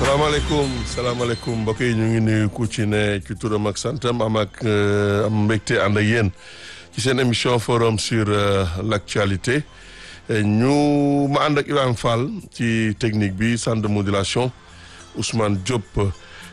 salaamaaleykum salaamaaleykum mbokk yi ñu ngi nuyu ku ci ne ci turam ak santam am ak am mbégte ànd ak yéen ci seen émission forum sur l'actualité ñu ma ànd ak Ibrahima Fall ci technique bi centre de modulation Ousmane Diop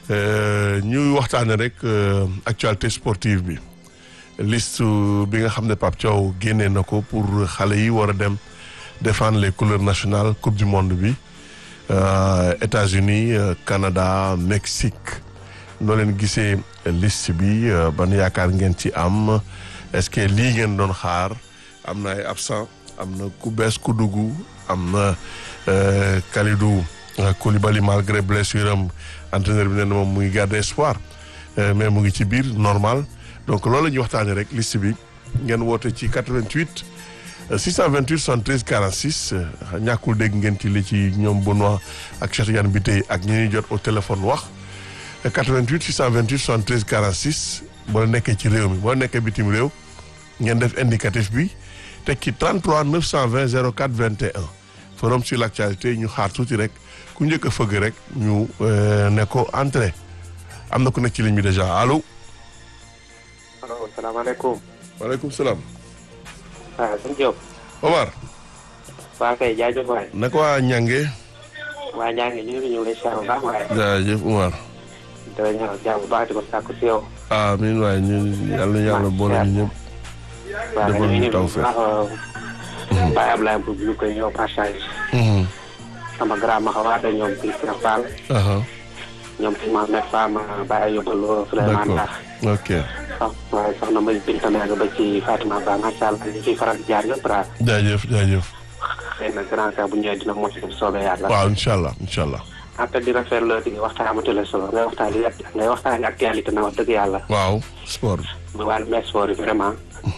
ñuy waxtaane rek actualité sportive bi liste bi nga xam ne Pape Thiaw génnee na ko pour xale yi war a dem défendre les couleurs nationales coupe du monde bi Euh, États-Unis euh, Canada Mexique noo leen gisee liste bi euh, ban yaakaar ngeen ci am est-ce que lii ngeen doon xaar am na ay absent am na ku bees ku dugg am na Kalidou Koulibaly malgré blessure am entraîneur bi nee na moom mu ngi garder espoir mais mu ngi ci biir normal donc loolu la ñuy waxtaanee rek liste bi ngeen woote ci 88. 628 73 46 ñàkkul dégg ngeen ci li ci ñoom Benoît ak Cheikh Tidiane bi tey ak ñi ñuy jot au téléphone wax 88 628 73 46 boo nekkee ci réew mi boo nekkee bitim réew ngeen def indicatif bi teg ci 33 920 04 21 forum sur l'actualité ñu xaar tuuti rek ku njëkk a fëgg rek ñu ne ko entrée am na ku nekk ci ligne bi déjà allo. allo salaamaaleykum. waaleykum salaam. waaw sëñ Diop. Omar. waa kay jaajëf waay. naka waa Ñange. waa Ñange ñu ngi ñu ngi lay siyaar bu baax waay. jaajëf Omar. dara ñëw jàmm bu baax di ko sàkku si yow. amiin waay ñu yàlla yàlla boole ñu ñëpp. waaw defal ñu ñu taw bu fekk. baax Baye Ablaye Mbow ñu koy ñëw passage. sama grand ma xawaat ak ñoom Christian Fall. aha ñoom si Mohamed Fama Baye Yóbbaloo Souleymane d'accord Ba. ok ah waaye soxna Mbaye Binta Mbengue ba ci Fatima Ba macha allah ñu ciy faral di jaar yëpp daal. jaajëf jaajëf. xëy na grand cas bu ñëwee dina mos a soobee yàlla. waaw incha allah incha allah. après di rafetlu di waxtaan amatule solo ngay waxtaan li ngay waxtaan actualité na wax dëgg yàlla. waaw sport. mu wàllu sport yi vraiment.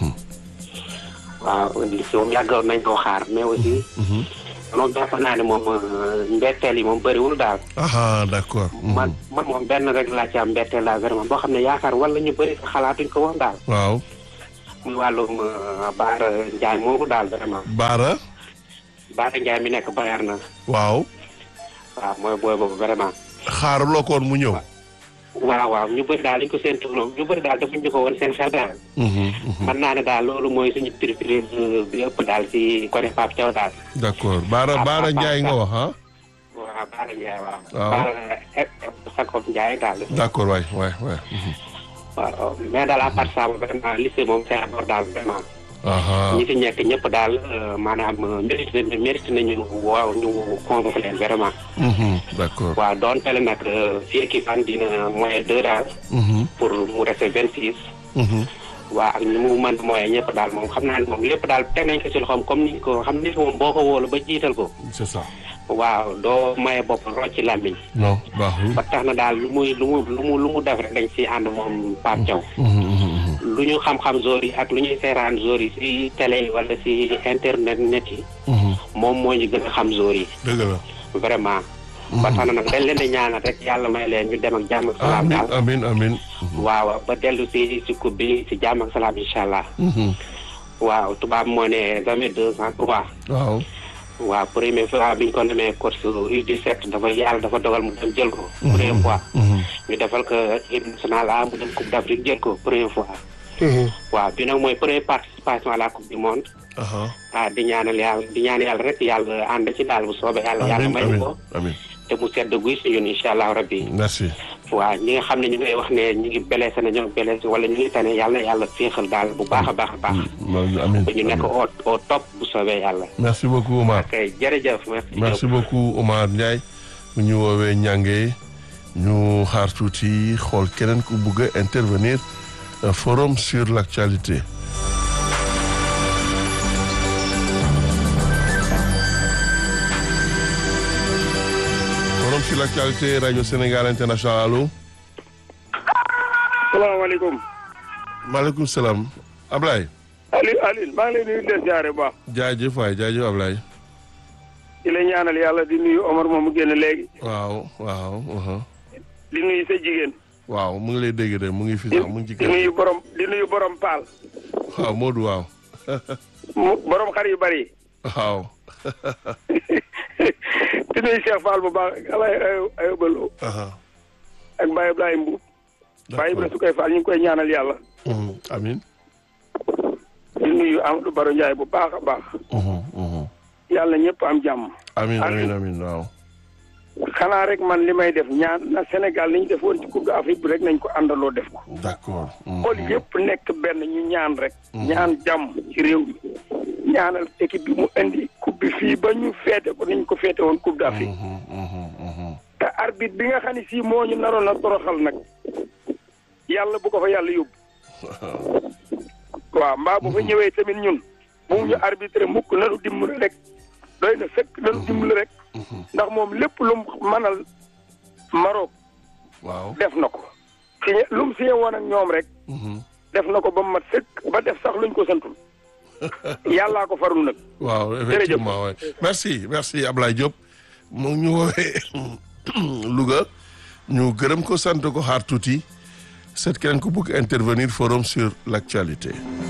waaw li si moom yàggoon nañ koo xaar mais aussi. moom jàpp naa ne moom mbetteel yi moom bëriwul daal. aha d'accord. man man moom benn rek laa ci am mbetteel daal vraiment boo xam ne yaakaar wala ñu bëri xalaatuñ ko woon daal. waaw. muy wàllum Baara Ndiaye moomu daal vraiment. Baara. Baara Ndiaye mi nekk Bayern na waaw. waaw mooy booy boobu vraiment. xaaraloo ko woon mu ñëw. waaw waaw ñu bëri daal dañ ko seen tuuram ñu bëri daal defuñ ñu ko woon seen xel daal. man naa ne daal loolu mooy suñu surprise bi ëpp daal ci côté Pape Thiaw daal. d'accord Baara Ah, Baara ah, Ndiaye nga ah. wax ah. waaw Baara Ndiaye waaw. Waaw. Baara Sakop Ndiaye daal. d'accord waay waay waay. waaw mais daal à part ça vraiment lycée moom c'est abordable vraiment. aha ñi fi nekk ñëpp daal euh, maanaam mérite mérite nañu waaw ñu convoqué leen vraiment. Mhm, d'accord. waaw doon tele nag euh, fii équipe an dina moyen deux daal Mhm, pour mu rester vingt six. mhm. waaw ak ñu mu mën moyen ñëpp daal moom xam naa ne moom lépp daal teg nañ ko ci loxoom comme ni ko xam ni moom boo ko wóolu ba jiital ko. c'est ça. waaw doo maye bopp rocc ci làmmiñ non baaxul. ba tax na daal lu muy lu mu lu mu lu mu def rek dañ si ànd moom Pape Thiaw Mhm, mhm, mhm. lu ñu xam-xam zoor yi ak lu ñuy seeraan zoor yi si télé yi wala si internet net yi Mhm. moom moo ñu gën a xam zoor yi dëgg la. vraiment ba tax na nag dañ leen di ñaanal rek yàlla may leen ñu dem ak jàmm ak salaam amin daal amin amin. waaw ba dellu si si coupe bi si jàmm ak salaam incha allah Mhm. waaw tubaab moo ne jamais deux ans trois waaw. waaw première fois bi ñu ko nemee course U17 dafa yàlla dafa dogal mu dem jël ko première fois Mhm. ñu defal ko équipe nationale A mu dem coupe d'Afrique jël ko première fois Mhm. waaw bi nag mooy première participation à la coupe du monde aha ah di ñaanal yàlla di ñaan yàlla rek yàlla ànd ci daal bu soobee yàlla yàlla amin may amin ko amin. te mu sedd guy si ñun incha allah rabbi merci. waaw ñi nga xam ne ñu ngay wax ne ñu ngi blessé na ñoo blessé wala ñu ngi tane yàlla na yàlla féexal daal bu baax a baax a baax amin ba ñu nekk au au top bu soobee yàlla merci beaucoup Omar. ok jërëjëf merci merci beaucoup Omar Ndiaye bu ñu woowee ñànge ñu xaar tuuti xool keneen ku bëgg a intervenir euh, forum sur l'actualité forum sur l'actualité radio Sénégal international allo salaamaaleykum maaleykum salaam Ablaye Aliou Aliou maa ngi lay nuyu des jaare bu baax jaajëf waay jaajëf Ablaye di la ñaanal yàlla di nuyu Omar moom mu génn léegi waaw waaw aha. di nuyu sa jigéen waaw mu ngi lay dégg de mu ngi fi di sax mu ngi ci di kër nuyu borom di nuyu borom paal waaw Modou waaw mu borom xar yu bari waaw di nuyu Cheikh Fall bu baax ak Alaye Ayobalo aha ak Baye Ablaye Mbuub Baye Ibrahima su koy Fall ñu ngi koy ñaanal yàlla Mhm, amin di nuyu Amadou Baro Ndiaye bu baax a baax Mhm, mhm. yàlla ñëpp am jàmm amin Amin. amin amin waaw xanaa rek man li may def ñaan na Sénégal ni ñu defoon ci Coupe d'Afrique bi rek nañ ko àndaloo def ko d'accord Mhm. xool yëpp nekk benn ñu ñaan rek ñaan jàmm ci réew mi ñaanal équipe bi mu indi coupe bi fii ba ñu feete ko niñ ko feete woon Coupe d'Afrique Mhm, mhm, mhm. te arbitre bi nga xam ne sii moo ñu naroon a toroxal nag yàlla bu ko fa yàlla yóbbu waaw mbaa bu fa ñëwee tamit ñun bu mu ñu arbitré mukk nanu dimbali rek doy na fekk nanu dimbali rek ndax moom lépp lu mu mënal Maroc waaw def na ko signé lu mu signé woon ak ñoom rek Mhm. def na ko ba mu mat sëkk ba def sax luñ ko santul yàllaa ko farul nag waaw effectivement ouais. merci merci Ablaye Diop mu ngi ñu woowee Louga ñu gërëm ko sant ko xaar tuuti seet keneen ku bëgg intervenir forum sur l'actualité